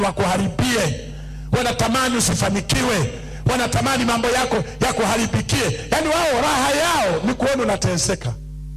wakuharibie, wanatamani usifanikiwe, wanatamani mambo yako yakuharibikie. Yaani wao raha yao ni kuona unateseka,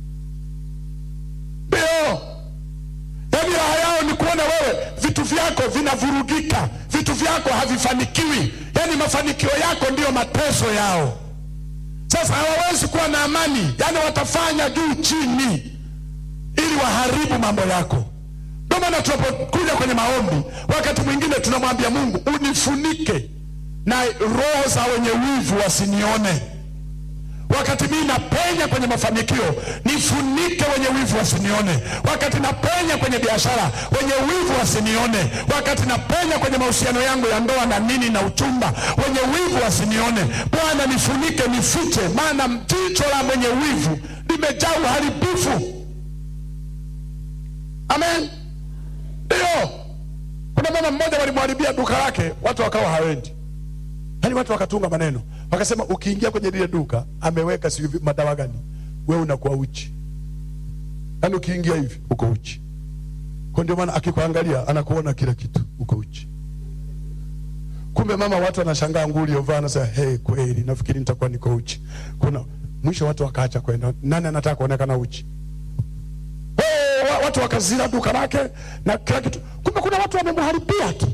ndio yaani raha yao ni kuona wewe vitu vyako vinavurugika, vitu vyako havifanikiwi. Yaani mafanikio yako ndiyo mateso yao. Sasa hawawezi kuwa na amani, yaani watafanya juu chini ili waharibu mambo yako. Ndio maana tunapokuja kwenye maombi, wakati mwingine tunamwambia Mungu, unifunike na roho za wenye wivu wasinione. Wakati mimi napenya kwenye mafanikio, nifunike wenye wivu wasinione. Wakati napenya kwenye biashara, wenye wivu wasinione. Wakati napenya kwenye mahusiano yangu ya ndoa na nini na uchumba, wenye wivu wasinione. Bwana nifunike, nifiche, maana jicho la mwenye wivu limejaa uharibifu. Amen. Ndio, kuna mama mmoja walimharibia duka lake, watu wakawa hawendi. Yaani watu wakatunga maneno wakasema, ukiingia kwenye lile duka ameweka sijui madawa gani, wewe unakuwa uchi. Yaani ukiingia hivi uko uchi. Kwa ndio maana akikuangalia anakuona kila kitu uko uchi. Kumbe mama, watu wanashangaa nguo uliyovaa, anasema hey, kweli nafikiri nitakuwa niko uchi. Kuna mwisho watu wakaacha kwenda. Nani anataka kuonekana uchi? Oh, wa- watu wakazira duka lake na kila kitu. Kumbe kuna watu wamemharibia tu.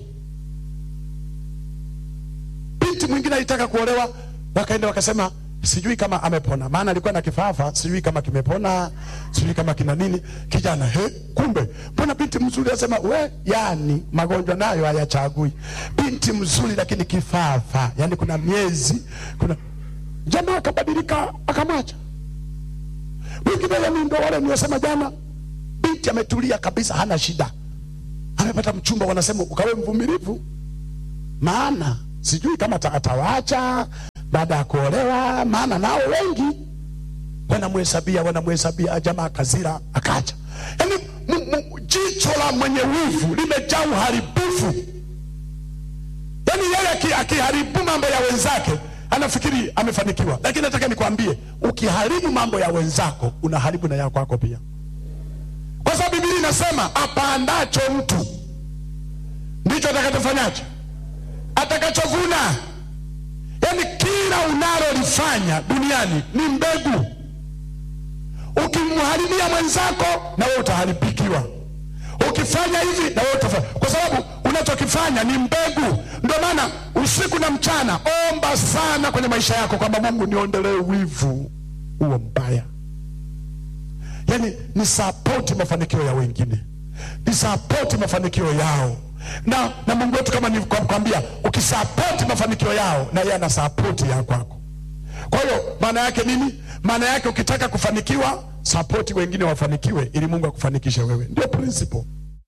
Binti mwingine alitaka kuolewa, wakaenda wakasema sijui kama amepona, maana alikuwa na kifafa, sijui kama kimepona, sijui kama kina nini. Kijana he, kumbe mbona binti mzuri? Asema we, yani magonjwa nayo hayachagui. Binti mzuri lakini kifafa, yani kuna miezi, kuna jamaa akabadilika, akamwacha. Mwingine yani ndo wale niosema jana, binti ametulia kabisa, hana shida, amepata mchumba, wanasema ukawe mvumilivu maana sijui kama ata- atawaacha baada ya kuolewa, maana nao wengi wanamhesabia wanamhesabia, jamaa akazira akacha. Yaani m- m- jicho la mwenye wivu limejaa uharibifu. Yaani yeye aki- akiharibu mambo ya wenzake anafikiri amefanikiwa, lakini nataka nikwambie, ukiharibu mambo ya wenzako unaharibu na ya kwako pia, kwa sababu Biblia inasema apandacho mtu ndicho atakachofanyaje atakachovuna. Yaani kila unalolifanya duniani ni mbegu. Ukimharibia mwenzako, na wewe utaharibikiwa. Ukifanya hivi, na wewe utafanya, kwa sababu unachokifanya ni mbegu. Ndio maana usiku na mchana omba sana kwenye maisha yako kwamba Mungu niondolee wivu huo mbaya. Yaani ni sapoti mafanikio ya wengine, ni sapoti mafanikio yao na, na Mungu wetu kama nilivyokuambia, ukisapoti mafanikio yao na yeye anasapoti ya kwako. Kwa hiyo maana yake nini? Maana yake ukitaka kufanikiwa, sapoti wengine wafanikiwe, ili Mungu akufanikishe wewe. Ndio principle.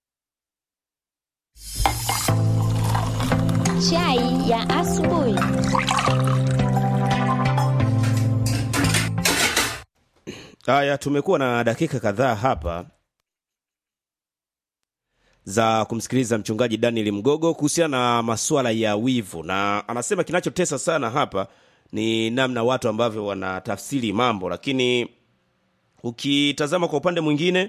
Chai ya asubuhi. Haya, tumekuwa na dakika kadhaa hapa za kumsikiliza mchungaji Daniel Mgogo kuhusiana na masuala ya wivu, na anasema kinachotesa sana hapa ni namna watu ambavyo wanatafsiri mambo, lakini ukitazama kwa upande mwingine,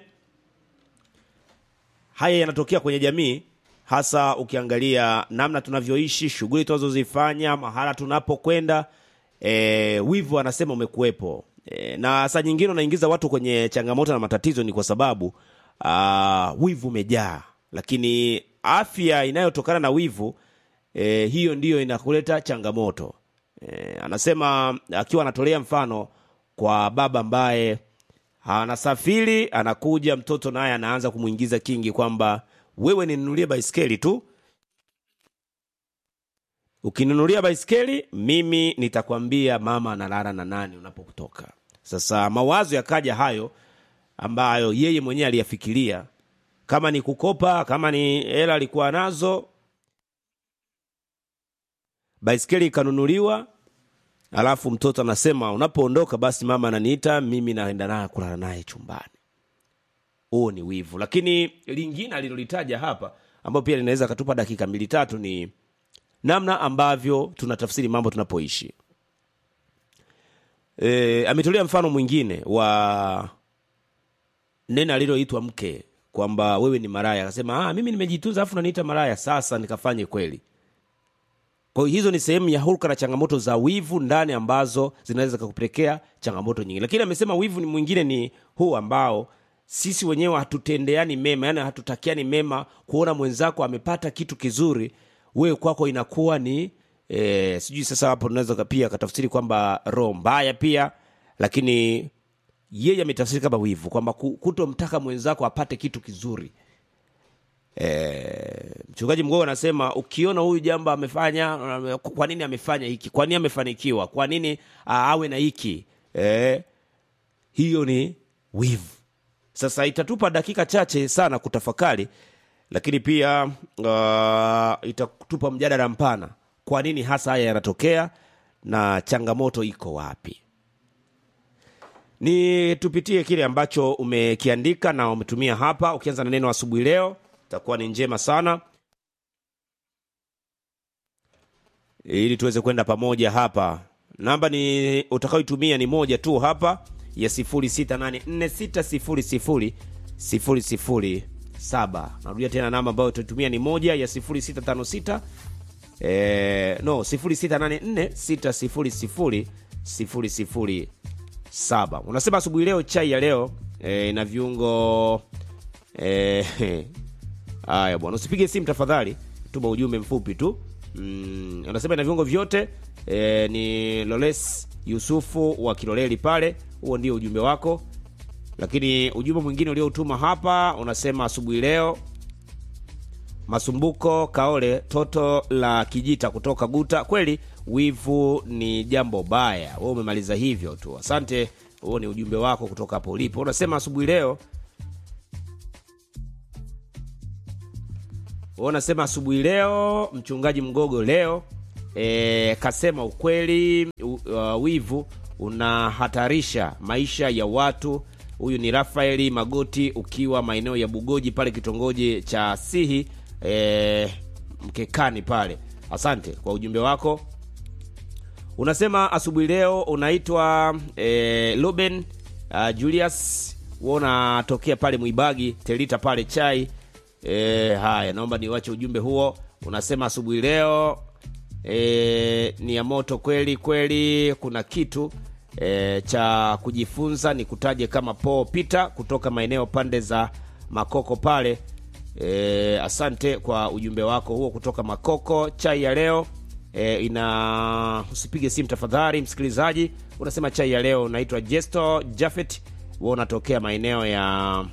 haya yanatokea kwenye jamii, hasa ukiangalia namna tunavyoishi, shughuli tunazozifanya, mahala tunapokwenda. E, wivu anasema umekuwepo e, na saa nyingine unaingiza watu kwenye changamoto na matatizo, ni kwa sababu aa, wivu umejaa, lakini afya inayotokana na wivu e, hiyo ndiyo inakuleta changamoto e, anasema akiwa anatolea mfano kwa baba ambaye anasafiri anakuja mtoto naye anaanza kumwingiza kingi kwamba wewe ninunulie baiskeli tu ukininunulia baiskeli mimi nitakwambia mama analala na nani unapotoka sasa mawazo yakaja hayo ambayo yeye mwenyewe aliyafikiria kama ni kukopa kama ni hela alikuwa nazo baiskeli ikanunuliwa alafu mtoto anasema unapoondoka basi mama ananiita mimi naenda naye kulala naye chumbani huo ni wivu lakini lingine alilolitaja hapa ambayo pia linaweza katupa dakika mbili tatu ni namna ambavyo tunatafsiri mambo tunapoishi e, ametolea mfano mwingine wa neno aliloitwa mke kwamba wewe ni maraya akasema ah, mimi nimejitunza afu naniita maraya sasa nikafanye kweli kwa hiyo hizo ni sehemu ya hulka na changamoto za wivu ndani ambazo zinaweza kukupelekea changamoto nyingi lakini amesema wivu ni mwingine ni huu ambao sisi wenyewe hatutendeani mema yani hatutakiani mema kuona mwenzako amepata kitu kizuri wewe kwako inakuwa ni e, sijui sasa hapo tunaweza pia katafsiri kwamba roho mbaya pia lakini yeye ametafsiri kama wivu kwamba ku- kutomtaka mwenzako apate kitu kizuri e, mchungaji mgogo anasema ukiona huyu jambo amefanya uh, kwa nini amefanya hiki kwa nini amefanikiwa kwa nini uh, awe na hiki e, hiyo ni wivu sasa itatupa dakika chache sana kutafakari lakini pia uh, itatupa mjadala mpana kwa nini hasa haya yanatokea na changamoto iko wapi ni tupitie kile ambacho umekiandika na umetumia hapa ukianza na neno asubuhi leo itakuwa ni njema sana ili tuweze kwenda pamoja hapa namba ni utakayoitumia ni moja tu hapa ya 0684600007 narudia tena namba ambayo utaitumia ni moja ya 0656 eh, no 0684600007 unasema asubuhi leo chai ya leo eh, ina viungo eh, haya bwana usipige simu tafadhali tuma ujumbe mfupi tu mm, unasema ina viungo vyote e, ni loles yusufu wa kiloleli pale huo ndio ujumbe wako lakini ujumbe mwingine ulioutuma hapa unasema asubuhi leo masumbuko kaole toto la kijita kutoka guta kweli wivu ni jambo baya we umemaliza hivyo tu asante huo ni ujumbe wako kutoka hapo ulipo unasema asubuhi leo Wewe unasema asubuhi leo mchungaji mgogo leo e, kasema ukweli u, uh, wivu unahatarisha maisha ya watu huyu ni rafaeli magoti ukiwa maeneo ya bugoji pale kitongoji cha sihi e, mkekani pale asante kwa ujumbe wako unasema asubuhi leo unaitwa e, Ruben uh, Julius wewe unatokea pale Mwibagi Telita pale chai e, haya naomba niwache ujumbe huo unasema asubuhi leo e, ni ya moto kweli kweli kuna kitu e, cha kujifunza ni kutaje kama Paul Peter kutoka maeneo pande za Makoko pale e, asante kwa ujumbe wako huo kutoka Makoko chai ya leo e, ina usipige simu tafadhali msikilizaji unasema chai ya leo unaitwa Jesto Jafet wewe unatokea maeneo ya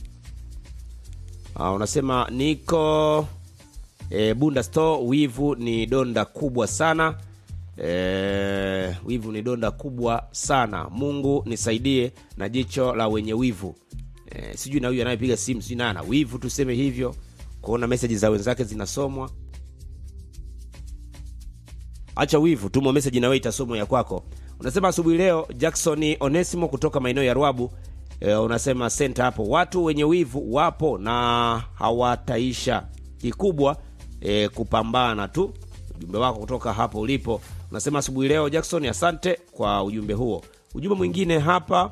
uh, unasema niko e, Bunda Store wivu ni donda kubwa sana e, wivu ni donda kubwa sana Mungu nisaidie na jicho la wenye wivu e, sijui na huyu anayepiga simu sijui naye ana wivu tuseme hivyo kuona meseji za wenzake zinasomwa acha wivu tuma meseji nawe itasomwa ya kwako unasema asubuhi leo jackson onesimo kutoka maeneo ya rwabu e, unasema senta hapo watu wenye wivu wapo na hawataisha kikubwa e, kupambana tu ujumbe wako kutoka hapo ulipo unasema asubuhi leo jackson asante kwa ujumbe huo ujumbe mwingine hapa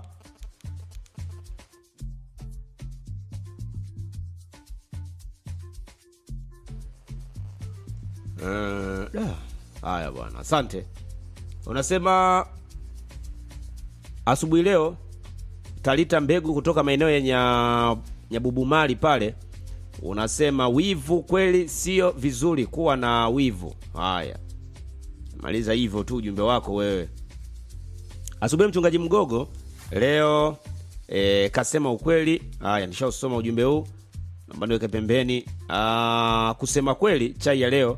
Eh, da. haya bwana asante unasema asubuhi leo talita mbegu kutoka maeneo ya nya, nyabubumali pale unasema wivu kweli sio vizuri kuwa na wivu haya maliza hivyo tu ujumbe wako wewe asubuhi mchungaji mgogo leo e, kasema ukweli haya nishausoma ujumbe huu naomba niweke pembeni Aa, kusema kweli chai ya leo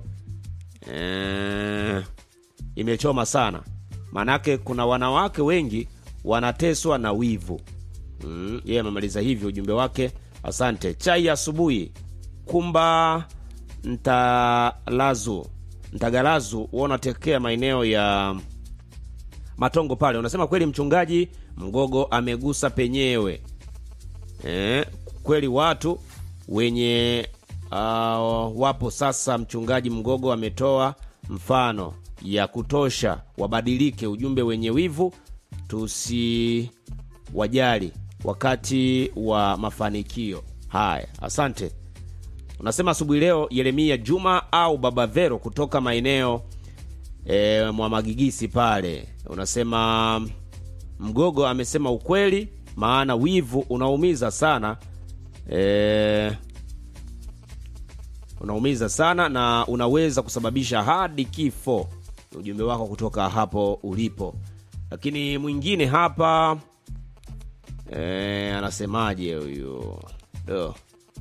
e, imechoma sana maanake kuna wanawake wengi wanateswa na wivu mm, yeye amemaliza hivyo ujumbe wake asante chai ya asubuhi kumba ntalazu ntagalazu wanatekea maeneo ya matongo pale unasema kweli mchungaji mgogo amegusa penyewe eh, kweli watu wenye uh, wapo sasa mchungaji mgogo ametoa mfano ya kutosha wabadilike ujumbe wenye wivu tusiwajali wakati wa mafanikio Haya, asante. Unasema asubuhi leo Yeremia Juma au Baba Vero kutoka maeneo e, mwa Magigisi pale. Unasema Mgogo amesema ukweli, maana wivu unaumiza sana e, unaumiza sana na unaweza kusababisha hadi kifo. Ni ujumbe wako kutoka hapo ulipo. Lakini mwingine hapa e, anasemaje huyu? Do.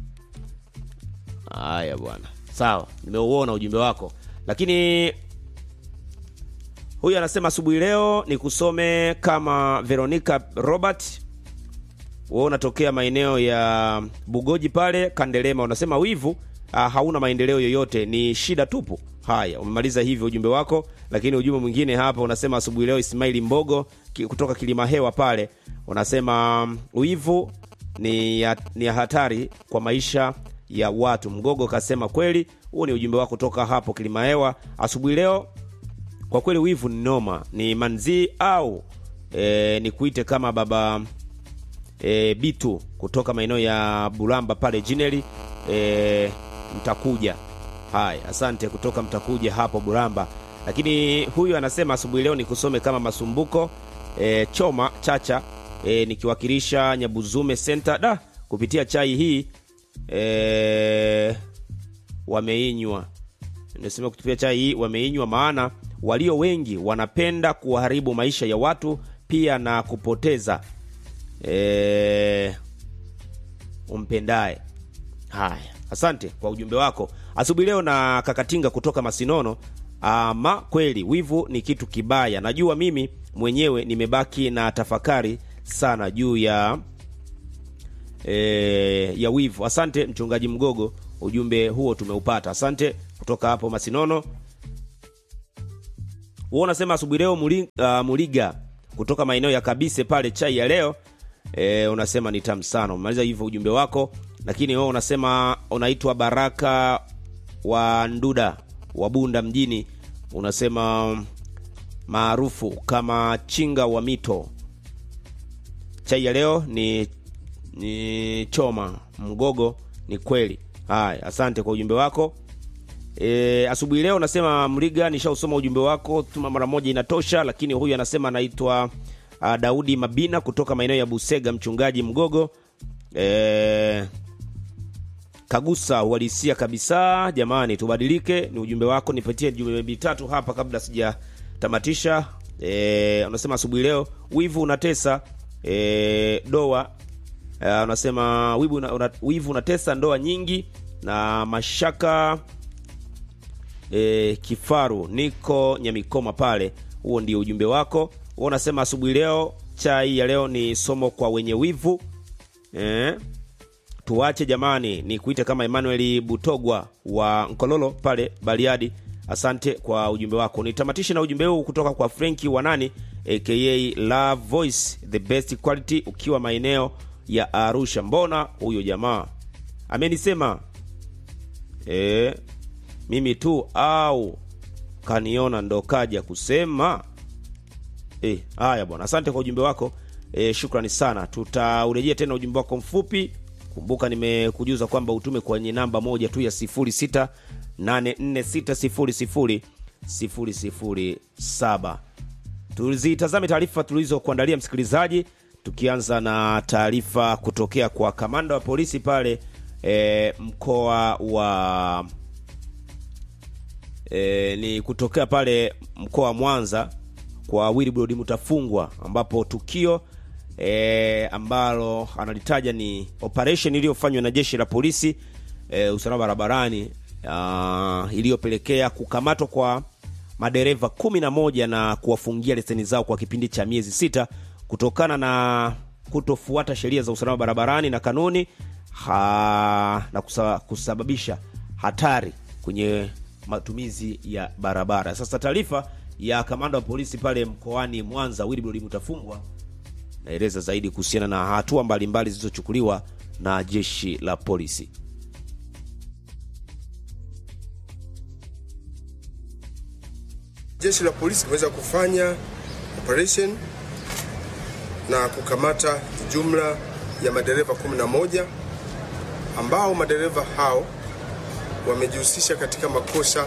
Haya bwana, sawa, nimeuona ujumbe wako, lakini huyu anasema asubuhi leo ni kusome kama Veronica Robert, wewe unatokea maeneo ya Bugoji pale Kandelema, unasema wivu ah, hauna maendeleo yoyote, ni shida tupu. Haya, umemaliza hivyo ujumbe wako, lakini ujumbe mwingine hapa unasema asubuhi leo Ismaili Mbogo ki- kutoka Kilima Hewa pale unasema wivu ni ya, ni ya hatari kwa maisha ya watu. Mgogo kasema kweli. Huo ni ujumbe wako kutoka hapo Kilima Hewa asubuhi leo. Kwa kweli wivu ni noma, ni manzi au e, ni kuite kama baba e, Bitu kutoka maeneo ya Bulamba pale Jineli e, mtakuja. Haya, asante kutoka mtakuja hapo Bulamba. Lakini huyu anasema asubuhi leo ni kusome kama masumbuko e, choma chacha e, nikiwakilisha Nyabuzume Center da kupitia chai hii e, wameinywa nasema kutupia chai hii wameinywa, maana walio wengi wanapenda kuharibu maisha ya watu pia na kupoteza e, umpendaye. Haya, asante kwa ujumbe wako asubuhi leo. Na Kakatinga kutoka Masinono, ama kweli wivu ni kitu kibaya. Najua mimi mwenyewe nimebaki na tafakari sana juu ya e, ya wivu. Asante mchungaji Mgogo, ujumbe huo tumeupata. Asante kutoka hapo Masinono. Wewe unasema asubuhi leo Muli- ah, Muliga kutoka maeneo ya Kabise pale, chai ya leo e, unasema ni tamu sana. Umemaliza hivyo ujumbe wako, lakini wewe unasema unaitwa Baraka wa Nduda wa Bunda mjini, unasema maarufu kama chinga wa mito. Chai ya leo ni ni choma mgogo, ni kweli. Haya, asante kwa ujumbe wako. E, asubuhi leo nasema Mriga, nishausoma ujumbe wako, tuma mara moja inatosha. Lakini huyu anasema anaitwa uh, Daudi Mabina kutoka maeneo ya Busega, mchungaji Mgogo. E, kagusa uhalisia kabisa. Jamani, tubadilike. Ni ujumbe wako, nipatie jumbe mitatu hapa kabla sijatamatisha. E, unasema asubuhi leo wivu unatesa e, doa Uh, unasema wivu, una, una, wivu unatesa ndoa nyingi na mashaka e, kifaru niko Nyamikoma pale. Huo ndio ujumbe wako. Wewe unasema asubuhi leo chai ya leo ni somo kwa wenye wivu eh, tuache jamani, ni kuite kama Emmanuel Butogwa wa Nkololo pale Bariadi. Asante kwa ujumbe wako. Nitamatishe na ujumbe huu kutoka kwa Frenki Wanani aka Love Voice the best quality, ukiwa maeneo ya Arusha. Mbona huyo jamaa amenisema e, mimi tu au kaniona ndo kaja kusema e, haya bwana, asante kwa ujumbe wako e, shukrani sana. Tutaurejea tena ujumbe wako mfupi. Kumbuka nimekujuza kwamba utume kwenye namba moja tu ya 0684600007. Tuzitazame taarifa tulizokuandalia msikilizaji, tukianza na taarifa kutokea kwa kamanda wa polisi pale e, mkoa wa e, ni kutokea pale mkoa wa Mwanza kwa Wilbrod Mutafungwa, ambapo tukio e, ambalo analitaja ni operation iliyofanywa na jeshi la polisi e, usalama barabarani uh, iliyopelekea kukamatwa kwa madereva kumi na moja na kuwafungia leseni zao kwa kipindi cha miezi sita kutokana na kutofuata sheria za usalama barabarani na kanuni ha, na kusa, kusababisha hatari kwenye matumizi ya barabara. Sasa taarifa ya kamanda wa polisi pale mkoani Mwanza Wilbrod Mutafungwa naeleza zaidi kuhusiana na hatua mbalimbali zilizochukuliwa na jeshi la polisi. Jeshi la polisi limeweza kufanya operation na kukamata jumla ya madereva 11 ambao madereva hao wamejihusisha katika makosa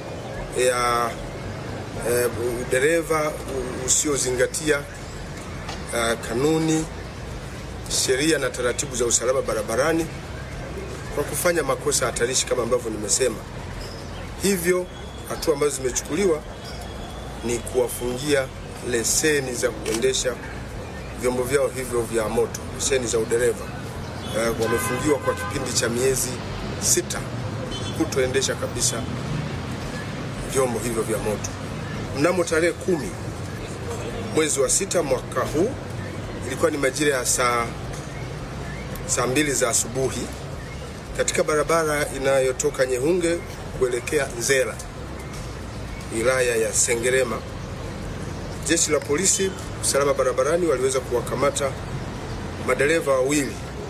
ya eh, udereva usiozingatia eh, kanuni, sheria na taratibu za usalama barabarani kwa kufanya makosa hatarishi kama ambavyo nimesema. Hivyo hatua ambazo zimechukuliwa ni kuwafungia leseni za kuendesha vyombo vyao hivyo vya moto, leseni za udereva. Uh, wamefungiwa kwa kipindi cha miezi sita kutoendesha kabisa vyombo hivyo vya moto. Mnamo tarehe kumi mwezi wa sita mwaka huu, ilikuwa ni majira ya saa saa mbili za asubuhi katika barabara inayotoka Nyehunge kuelekea Nzera, wilaya ya Sengerema, jeshi la polisi usalama barabarani waliweza kuwakamata madereva wawili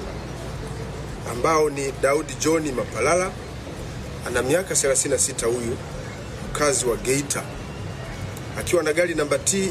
ambao ni Daudi John Mapalala ana miaka 36, huyu mkazi wa Geita, akiwa na gari namba T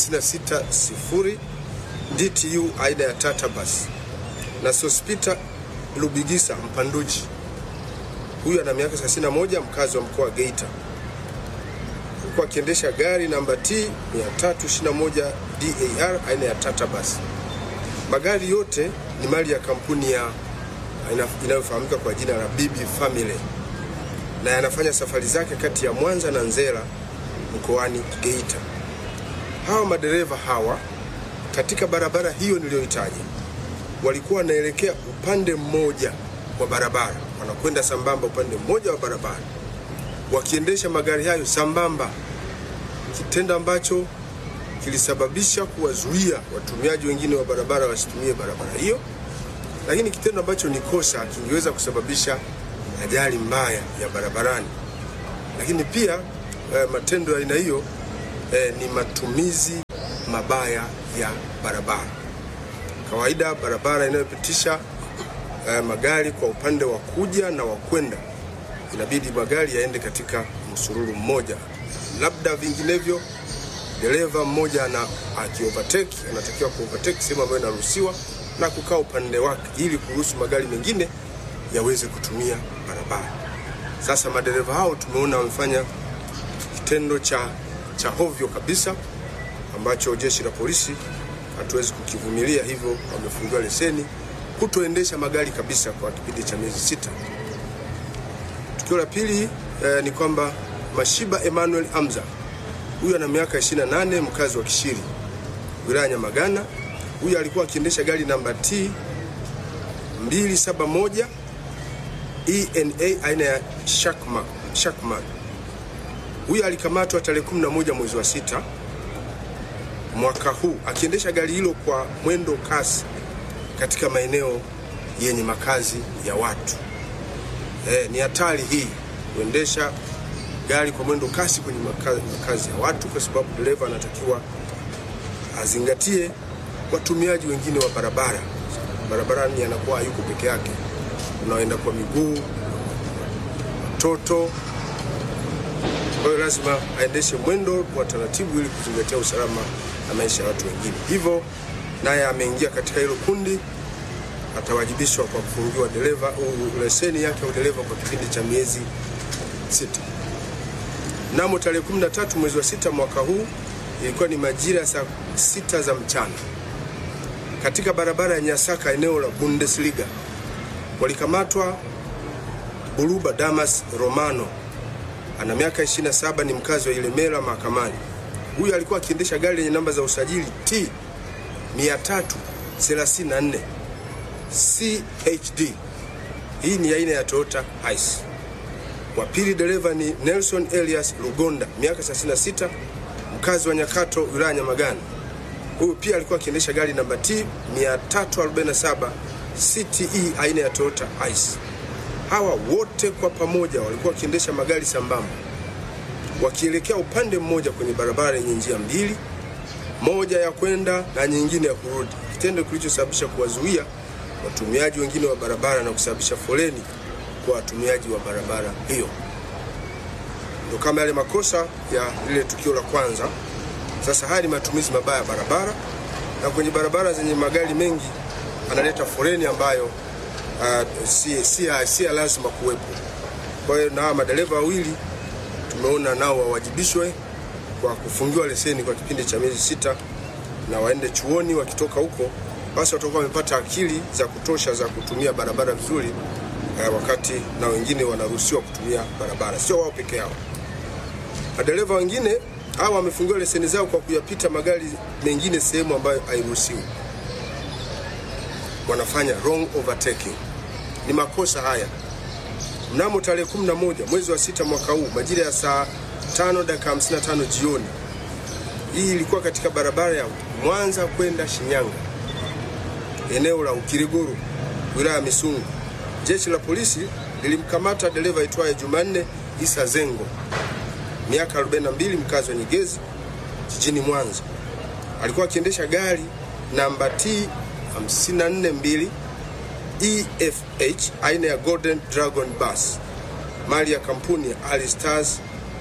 560 DTU aina ya Tata Bus na Sospita Lubigisa Mpanduji, huyu ana miaka 31, mkazi wa mkoa wa Geita, alikuwa akiendesha gari namba T 321 DAR aina ya Tata Bus. Magari yote ni mali ya kampuni ya inayofahamika kwa jina la Bibi Family na yanafanya safari zake kati ya Mwanza na Nzera mkoani Geita. Hawa madereva hawa katika barabara hiyo niliyoitaja walikuwa wanaelekea upande mmoja wa barabara, wanakwenda sambamba upande mmoja wa barabara, wakiendesha magari hayo sambamba, kitendo ambacho kilisababisha kuwazuia watumiaji wengine wa barabara wasitumie barabara hiyo, lakini kitendo ambacho ni kosa kingeweza kusababisha ajali mbaya ya barabarani. Lakini pia eh, matendo ya aina hiyo eh, ni matumizi mabaya ya barabara. Kawaida barabara inayopitisha eh, magari kwa upande wa kuja na wa kwenda, inabidi magari yaende katika msururu mmoja, labda vinginevyo dereva mmoja ana akiovertake anatakiwa kuovertake sehemu ambayo inaruhusiwa na kukaa upande wake ili kuruhusu magari mengine yaweze kutumia barabara. Sasa madereva hao tumeona wamefanya kitendo cha, cha hovyo kabisa ambacho jeshi la polisi hatuwezi kukivumilia, hivyo wamefungiwa leseni kutoendesha magari kabisa kwa kipindi cha miezi sita. Tukio la pili eh, ni kwamba Mashiba Emmanuel Amza huyu ana miaka 28, mkazi wa Kishiri, wilaya Nyamagana. Huyu alikuwa akiendesha gari namba T 271 ENA aina ya Shakman. Shakman. Huyu alikamatwa tarehe 11 mwezi wa sita mwaka huu akiendesha gari hilo kwa mwendo kasi katika maeneo yenye makazi ya watu. E, ni hatari hii kuendesha gari kwa mwendo kasi kwenye makazi, makazi ya watu, kwa sababu dereva anatakiwa azingatie watumiaji wengine wa barabara. Barabarani anakuwa hayuko peke yake, unaoenda kwa miguu, watoto. Kwa hiyo lazima aendeshe mwendo wa taratibu ili kuzingatia usalama na maisha ya watu wengine. Hivyo naye ameingia katika hilo kundi, atawajibishwa kwa kufungiwa dereva leseni yake ya udereva kwa kipindi cha miezi sita. Mnamo tarehe 13 mwezi wa sita mwaka huu, ilikuwa ni majira ya saa sita za mchana, katika barabara ya Nyasaka eneo la Bundesliga, walikamatwa Buruba Damas Romano, ana miaka 27, ni mkazi wa Ilemela mahakamani. Huyu alikuwa akiendesha gari lenye namba za usajili T 334 CHD. Hii ni aina ya Toyota Hiace. Wa pili dereva ni Nelson Elias Lugonda, miaka 36, mkazi wa Nyakato, wilaya Nyamagana. Huyu pia alikuwa akiendesha gari namba T 347 CTE aina ya Toyota Hiace. Hawa wote kwa pamoja walikuwa wakiendesha magari sambamba wakielekea upande mmoja kwenye barabara yenye njia mbili, moja ya kwenda na nyingine ya kurudi, kitendo kilichosababisha kuwazuia watumiaji wengine wa barabara na kusababisha foleni kwa watumiaji wa barabara hiyo. Ndio kama yale makosa ya lile tukio la kwanza. Sasa haya ni matumizi mabaya ya barabara, na kwenye barabara zenye magari mengi analeta foleni ambayo uh, si, si, si lazima kuwepo. Kwa hiyo na hawa madereva wawili tumeona nao wawajibishwe kwa kufungiwa leseni kwa kipindi cha miezi sita na waende chuoni. Wakitoka huko, basi watakuwa wamepata akili za kutosha za kutumia barabara vizuri eh, wakati na wengine wanaruhusiwa kutumia barabara, sio wao peke yao. Madereva wengine hawa wamefungiwa leseni zao kwa kuyapita magari mengine sehemu ambayo hairuhusiwi, wanafanya wrong overtaking. Ni makosa haya. Mnamo tarehe 11 mwezi wa sita mwaka huu majira ya saa tano dakika 55 jioni, hii ilikuwa katika barabara ya Mwanza kwenda Shinyanga, eneo la Ukiriguru, wilaya ya Misungu. Jeshi la polisi lilimkamata dereva aitwaye Jumanne Isa Zengo, miaka 42, mkazi wa Nyegezi jijini Mwanza. Alikuwa akiendesha gari namba T 542 EFH aina ya Golden Dragon Bus mali ya kampuni ya Ali Stars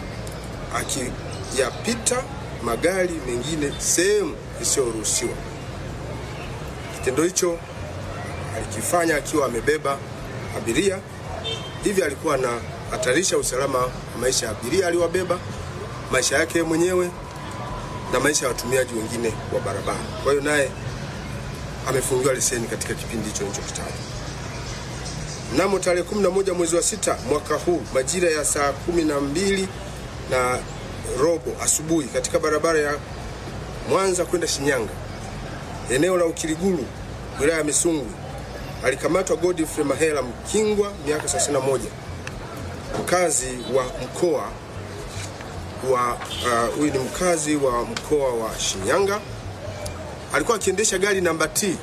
akiyapita magari mengine sehemu isiyoruhusiwa. Kitendo hicho alikifanya akiwa amebeba abiria, hivi alikuwa anahatarisha usalama wa maisha ya abiria aliwabeba, maisha yake mwenyewe na maisha ya watumiaji wengine wa barabara. Kwa hiyo naye amefungiwa leseni katika kipindi hicho nilichokitaja. Mnamo tarehe 11 mwezi wa sita mwaka huu majira ya saa kumi na mbili na robo asubuhi katika barabara ya Mwanza kwenda Shinyanga, eneo la Ukiriguru, wilaya ya Misungwi, alikamatwa Godfrey Mahela Mkingwa, miaka 31, mkazi wa mkoa wa huyu uh, ni mkazi wa mkoa wa Shinyanga. Alikuwa akiendesha gari namba T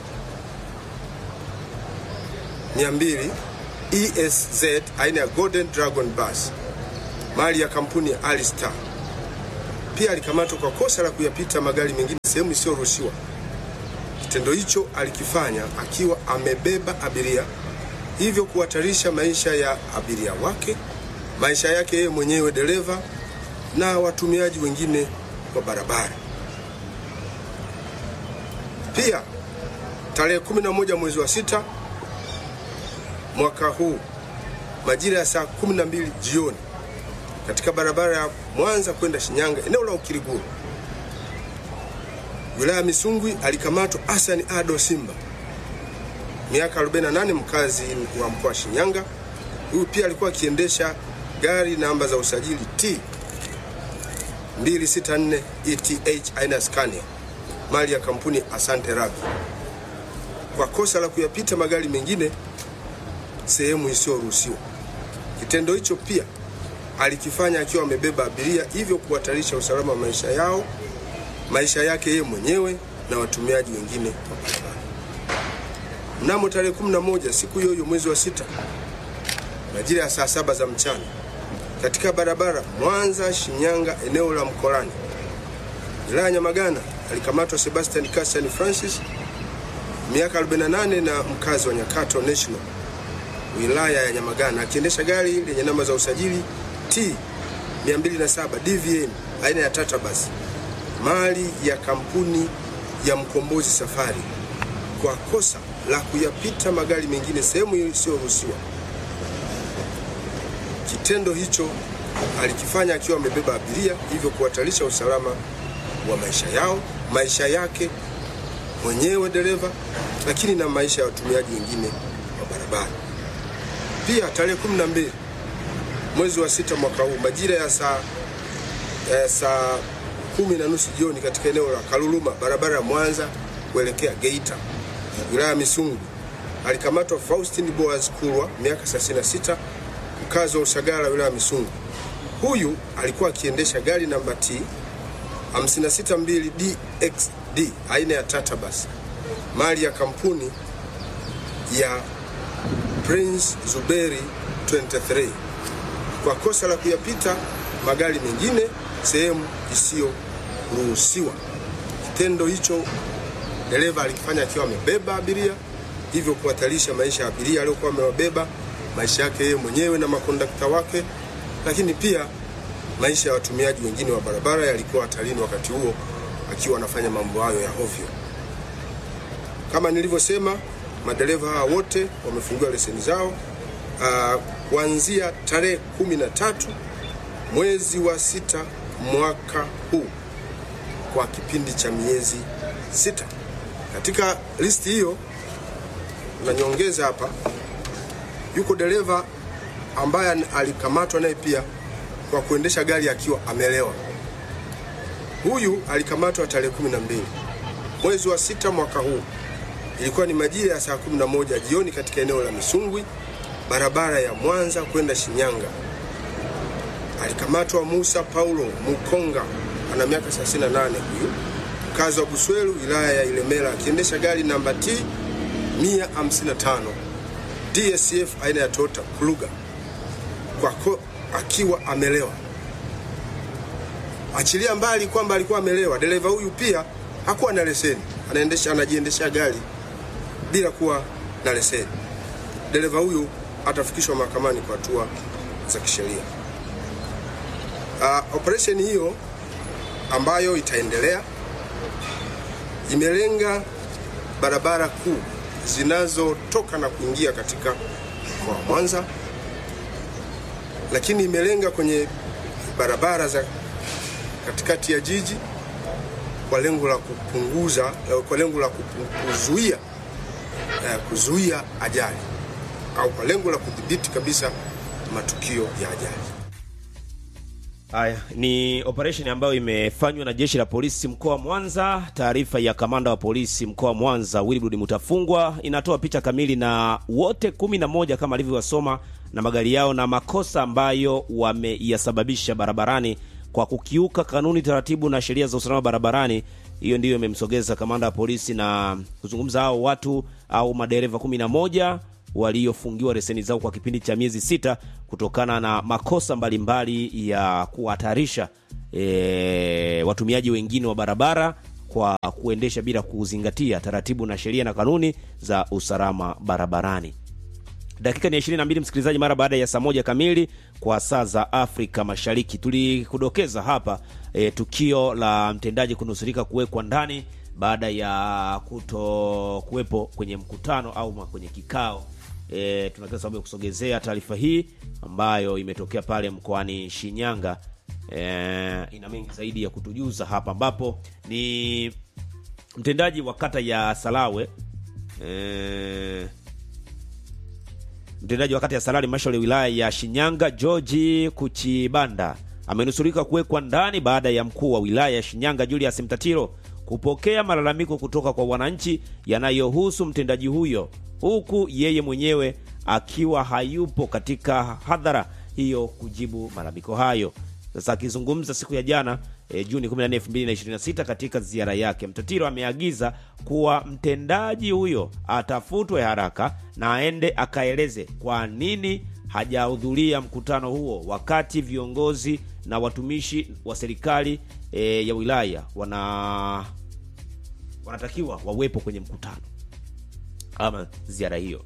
200 ESZ aina ya Golden Dragon Bus mali ya kampuni ya Alistar. Pia alikamatwa kwa kosa la kuyapita magari mengine sehemu isiyoruhusiwa. Kitendo hicho alikifanya akiwa amebeba abiria, hivyo kuhatarisha maisha ya abiria wake, maisha yake yeye mwenyewe dereva na watumiaji wengine wa barabara. Pia tarehe 11 mwezi wa sita mwaka huu majira ya saa 12 jioni katika barabara ya Mwanza kwenda Shinyanga eneo la Ukiriguru wilaya ya Misungwi alikamatwa Hassan Ado Simba miaka 48 mkazi wa mkoa wa Shinyanga. Huyu pia alikuwa akiendesha gari namba za usajili T 264 ETH aina ya Scania mali ya kampuni Asante Rabi kwa kosa la kuyapita magari mengine sehemu isiyoruhusiwa. Kitendo hicho pia alikifanya akiwa amebeba abiria, hivyo kuhatarisha usalama wa maisha yao, maisha yake yeye mwenyewe na watumiaji wengine wa barabara. Mnamo tarehe 11 siku hiyo hiyo mwezi wa sita majira ya saa saba za mchana katika barabara Mwanza Shinyanga eneo la Mkolani wilaya ya Nyamagana alikamatwa Sebastian Cassian Francis miaka 48 na mkazi wa Nyakato National wilaya ya Nyamagana akiendesha gari lenye namba za usajili T 207 DVN aina ya Tata Bus mali ya kampuni ya Mkombozi Safari kwa kosa la kuyapita magari mengine sehemu isiyoruhusiwa. Kitendo hicho alikifanya akiwa amebeba abiria, hivyo kuhatarisha usalama wa maisha yao, maisha yake mwenyewe dereva, lakini na maisha ya watumiaji wengine wa barabara. Pia tarehe 12 mwezi wa sita mwaka huu majira ya saa eh, saa kumi na nusu jioni katika eneo la Kaluluma barabara ya Mwanza kuelekea Geita wilaya ya Misungu alikamatwa Faustin Boaz Kurwa miaka 36 mkazi wa Usagara wilaya ya Misungu. Huyu alikuwa akiendesha gari namba T 562 DXD aina ya Tata Bus mali ya kampuni ya Prince Zuberi 23 kwa kosa la kuyapita magari mengine sehemu isiyoruhusiwa. Kitendo hicho dereva alikifanya akiwa amebeba abiria, hivyo kuhatarisha maisha ya abiria aliyokuwa amewabeba, maisha yake yeye mwenyewe na makondakta wake, lakini pia maisha ya watumiaji wengine wa barabara yalikuwa hatarini wakati huo akiwa anafanya mambo hayo ya ovyo. Kama nilivyosema, madereva hawa wote wamefungiwa leseni zao ah, kuanzia tarehe 13 mwezi wa sita mwaka huu kwa kipindi cha miezi sita. Katika listi hiyo na nyongeza hapa, yuko dereva ambaye alikamatwa naye pia kwa kuendesha gari akiwa amelewa. Huyu alikamatwa tarehe 12 mwezi wa sita mwaka huu, ilikuwa ni majira ya saa 11 jioni katika eneo la Misungwi, barabara ya Mwanza kwenda Shinyanga. Alikamatwa Musa Paulo Mukonga, ana miaka 38 huyu, mkazi wa Buswelu, wilaya ya Ilemela, akiendesha gari namba T 155 DSF aina ya Toyota Kluga kwa ko, akiwa amelewa. Achilia mbali kwamba alikuwa amelewa, dereva huyu pia hakuwa na leseni, anaendesha anajiendesha gari bila kuwa na leseni. Dereva huyu atafikishwa mahakamani kwa hatua za kisheria. Uh, operesheni hiyo ambayo itaendelea imelenga barabara kuu zinazotoka na kuingia katika mkoa wa Mwanza, lakini imelenga kwenye barabara za katikati ya jiji kwa lengo la kupunguza, kwa lengo la kupu- kuzuia eh, kuzuia ajali au kwa lengo la kudhibiti kabisa matukio ya ajali. Haya ni operation ambayo imefanywa na jeshi la polisi mkoa wa Mwanza. Taarifa ya kamanda wa polisi mkoa wa Mwanza Wilbrod Mutafungwa inatoa picha kamili na wote kumi na moja kama alivyowasoma na magari yao na makosa ambayo wameyasababisha barabarani kwa kukiuka kanuni, taratibu na sheria za usalama barabarani. Hiyo ndiyo imemsogeza kamanda wa polisi na kuzungumza hao watu au madereva kumi na moja waliofungiwa leseni zao kwa kipindi cha miezi sita kutokana na makosa mbalimbali ya kuhatarisha e, watumiaji wengine wa barabara kwa kuendesha bila kuzingatia taratibu na sheria na kanuni za usalama barabarani. Dakika ni 22 msikilizaji, mara baada ya saa moja kamili kwa saa za Afrika Mashariki. Tulikudokeza hapa e, tukio la mtendaji kunusurika kuwekwa ndani baada ya kuto kuwepo kwenye mkutano au ma- kwenye kikao e, tuna kila sababu ya kusogezea taarifa hii ambayo imetokea pale mkoani Shinyanga. E, ina mengi zaidi ya kutujuza hapa, ambapo ni mtendaji wa kata ya Salawe e, mtendaji wa kata ya Salali halmashauri ya wilaya ya Shinyanga George Kuchibanda amenusurika kuwekwa ndani baada ya mkuu wa wilaya ya Shinyanga Julius Mtatiro kupokea malalamiko kutoka kwa wananchi yanayohusu mtendaji huyo, huku yeye mwenyewe akiwa hayupo katika hadhara hiyo kujibu malalamiko hayo. Sasa akizungumza siku ya jana e, Juni 14, 2026 katika ziara yake, Mtatiro ameagiza kuwa mtendaji huyo atafutwe haraka na aende akaeleze kwa nini hajahudhuria mkutano huo wakati viongozi na watumishi wa serikali e, ya wilaya wana wanatakiwa wawepo kwenye mkutano ama ziara hiyo.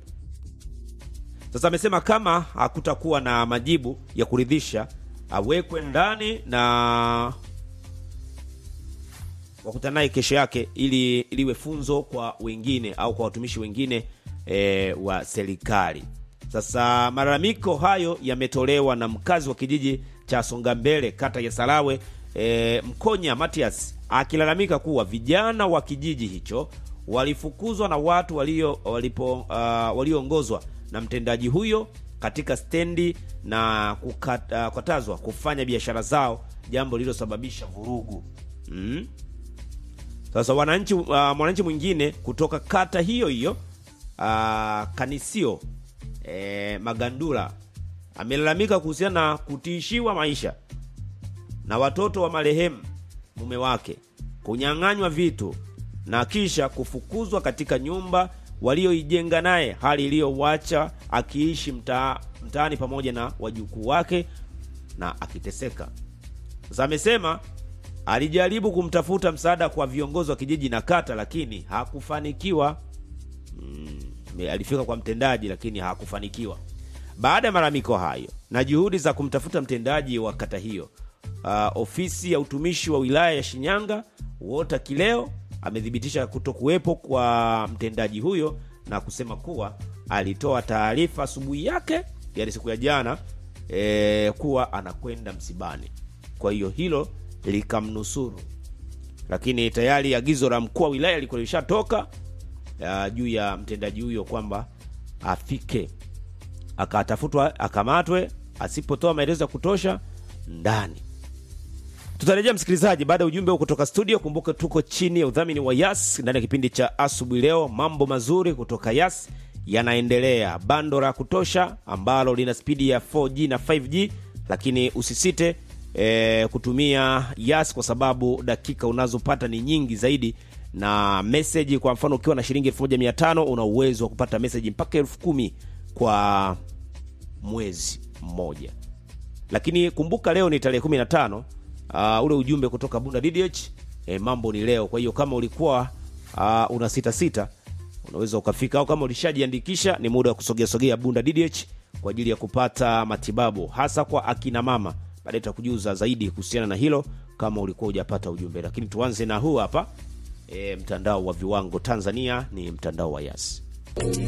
Sasa amesema kama hakutakuwa na majibu ya kuridhisha awekwe ndani na wakutana naye kesho yake ili liwe funzo kwa wengine au kwa watumishi wengine e, wa serikali. Sasa malalamiko hayo yametolewa na mkazi wa kijiji cha Songambele kata ya Salawe e, Mkonya Matias akilalamika kuwa vijana wa kijiji hicho walifukuzwa na watu walio walipo uh, walioongozwa na mtendaji huyo katika stendi na kukat- uh, kukatazwa kufanya biashara zao, jambo lililosababisha vurugu mm. Sasa wananchi uh, mwananchi mwingine kutoka kata hiyo hiyo uh, Kanisio eh, Magandula amelalamika kuhusiana na kutishiwa maisha na watoto wa marehemu mume wake kunyang'anywa vitu na kisha kufukuzwa katika nyumba walioijenga naye, hali iliyowacha akiishi mtaa mtaani pamoja na wajukuu wake na akiteseka. Sasa amesema alijaribu kumtafuta msaada kwa viongozi wa kijiji na kata, lakini hakufanikiwa. Mm, alifika kwa mtendaji lakini hakufanikiwa. Baada ya malalamiko hayo na juhudi za kumtafuta mtendaji wa kata hiyo, uh, ofisi ya utumishi wa wilaya ya Shinyanga Wota Kileo amethibitisha kutokuwepo kwa mtendaji huyo na kusema kuwa alitoa taarifa asubuhi yake, yani siku ya jana e, kuwa anakwenda msibani. Kwa hiyo hilo likamnusuru, lakini tayari agizo la mkuu wa wilaya lilikuwa lishatoka uh, juu ya mtendaji huyo kwamba afike akatafutwa akamatwe, asipotoa maelezo ya kutosha ndani. Tutarejea msikilizaji, baada ya ujumbe huu kutoka studio. Kumbuka tuko chini ya udhamini wa Yas ndani ya kipindi cha asubuhi leo. Mambo mazuri kutoka Yas yanaendelea, bando la kutosha ambalo lina spidi ya 4G na 5G, lakini usisite e, kutumia Yas kwa sababu dakika unazopata ni nyingi zaidi na meseji. Kwa mfano ukiwa na shilingi 1500 una uwezo wa kupata meseji mpaka elfu kumi kwa mwezi mmoja lakini kumbuka leo ni tarehe 15 uh, ule ujumbe kutoka Bunda DDH eh, mambo ni leo. Kwa hiyo kama ulikuwa uh, una sita sita unaweza ukafika, au kama ulishajiandikisha ni muda wa kusogea sogea Bunda DDH kwa ajili ya kupata matibabu hasa kwa akina mama. Baadaye tutakujuza zaidi kuhusiana na hilo kama ulikuwa hujapata ujumbe, lakini tuanze na huu hapa. E, mtandao wa viwango Tanzania ni mtandao wa Yas.